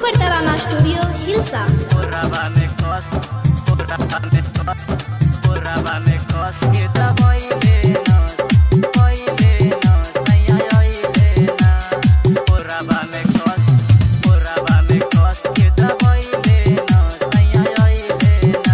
Super Tarana studio Hilsa Porraba me cos, porraba me cos, porraba me cos que da baile nos, baile nos, ay ay baile na. Porraba me cos, porraba me cos que da baile nos, ay ay baile na.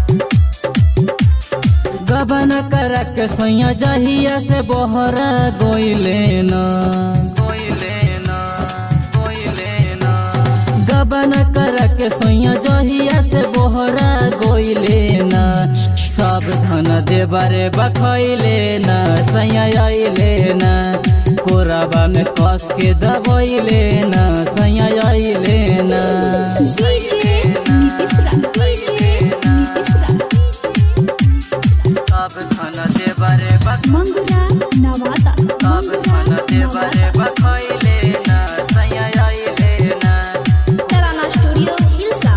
गबन करक सोया जहिया से बोहरा गोइले न Baile na, baile na. गबन करक सोया जहिया से बोहरा गोइले न सब धन देबरे बखैले न सैया अइले न कोरबा में कस के दबैले न सैया अइले न डीजे नीतीश रा डीजे नीतीश रा सब धन देबरे बख मंगुरा नवादा सब धन देबरे बखैले ना सैया आइले ना तराना स्टूडियो हिलसा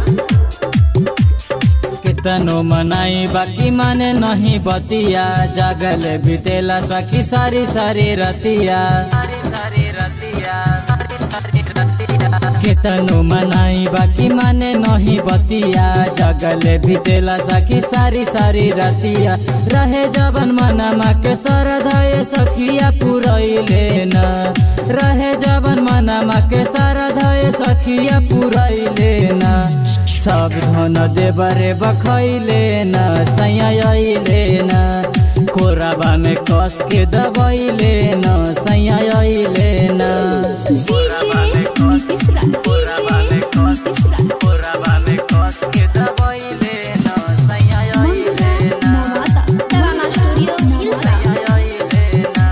कितनो मनाई बाकी माने नहीं बतिया जागल बीतेला सखी सारी सारी रतिया सारी सारी रतिया सारी सारी रतिया कितनो मनाई बाकी माने नहीं बतिया जागल बीतेला सखी सारी सारी रतिया रहे जबन मनमा के सरधय सखिया पुरैले न रहे जबन मनमा के सरधय सखिया पुरैले न सब धन देबरे बखैले न सैया अइले न कोराबा में कस के दबैले न सैया अइले न डीजे नीतीश रा डीजे नीतीश रा पोरबा में कस के दबैले ना सैया मंगुरा आइले ना नवादा तराना स्टूडियो हिलसा सैया आइले ना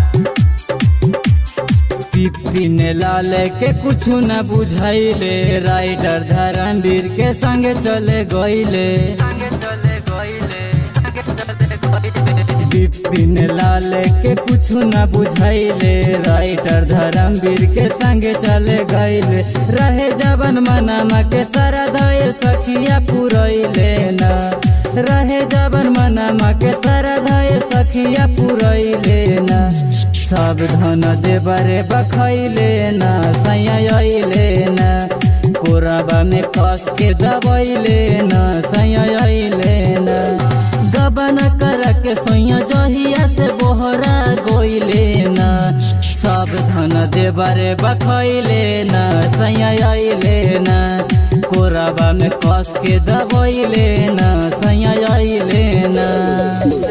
पिपिन लाल के कुछ न बुझैले राइडर धरणवीर के संगे चले गईले संगे चले गइले संगे चले गइले बिपिन लाल के कुछ न बुझैले राइटर धर्मवीर के संगे चले गईले रहे जबन मनमा के सरदय सखिया पुरैले न रहे जबन मनमा के सरदय सखिया पुरैले न सब धन देबरे बखैले न सैया अइले न कोरबा में कस के दबैले न सैया अइले न गबन करक सोया जहिया से बोहरा गोइले न सब धन देबरे बखैले न सैया अइले न कोरबा में कस के दबैले न सैया अइले न